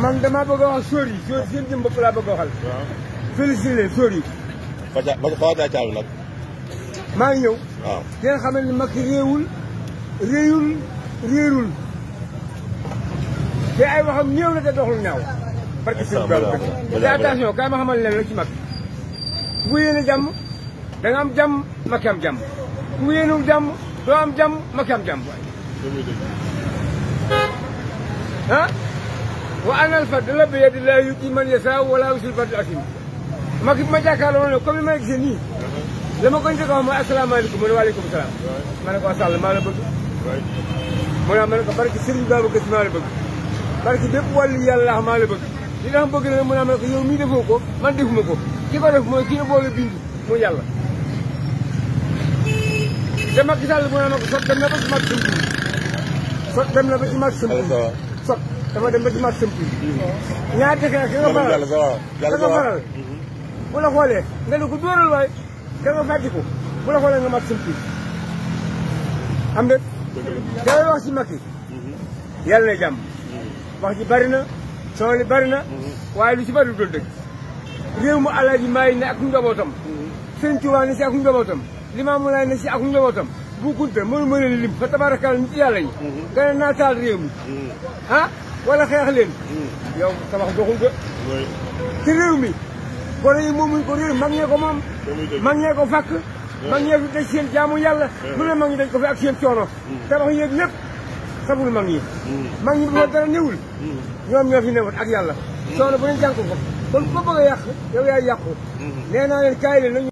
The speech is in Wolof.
man damaa bëgg a wax sóor yi sóor seen jëm bopp laa bëgg a waxal waaw félicité leen sóor yi ba ca ba ca xaw a caabi nag maa ngi ñëw waaw di nga xamal ni Macky réewul réewul réerul te ay waxam néew na te doxul ñaaw barke sëñ Ba te attention kaay ma xamal leen rek ci Macky bu yéene jàmm da nga am jàmm Macky am jàmm bu yéenul jàmm doo am jàmm Macky am jàmm ah wa anal fadla bi yadillaahi yu'tiihi man yashaa wala yusil fadl asim Macky bu ma jàkkaarloo ne comme ni ma gisee nii la ma koy njëkk a wax mooy asalaamaaleykum mu ne waaleykum salaam ma ne ko Sall maa la bëgg mu ne ma ne ko barke Serigne Babacar Sy maa la bëgg barke bépp wàllu yàlla maa la bëgg li tax bëgg na mu ne ma ne ko yow mii defoo ko man defuma ko ki ko def mooy ki la boole bind mu yàlla te Macky Sall mu ne ma ko sot dem na ba ci mag sëmp sot dem na ba ci mag sëmp sot dafa dem ba ci mag sëmp ñaar dëkk nag ki nga faral yàlla sa waaw ki yàlla nga sa waaw faral bu la xoolee nga ne ko dóoral waay da nga fàtti ko bu la xoolee nga mag sëmp am de damay wax ci Macky yàlla na jàmm wax ji bari na soo li bari na waaye lu ci bari dul dëgg réew mu alaaji maay ne ak njabootam sëñ Tuubaa ne si ak njabootam Limaamu Laay ne si ak njabootam bu kunta mënu mën a lim fa tabarakal nit yàlla yi nga ne naa taal réew mi ah wala xeex leen yow sa wax doxul de ci réew mi gone yi moomuñ ko réew mag ñee ko moom mag ñee ko fàkk mag ñee fi daj seen jaamu yàlla lu ne mag ñi dañ ko fi ak seen coono tabax yéeg lépp sabul mag ñi mag ñi bu fa dara newul ñoom ñoo fi newoon ak yàlla coono bu ne jàng ko kon ko bëgg a yàq yow yaay yàqu nee naa leen kaay leen nañu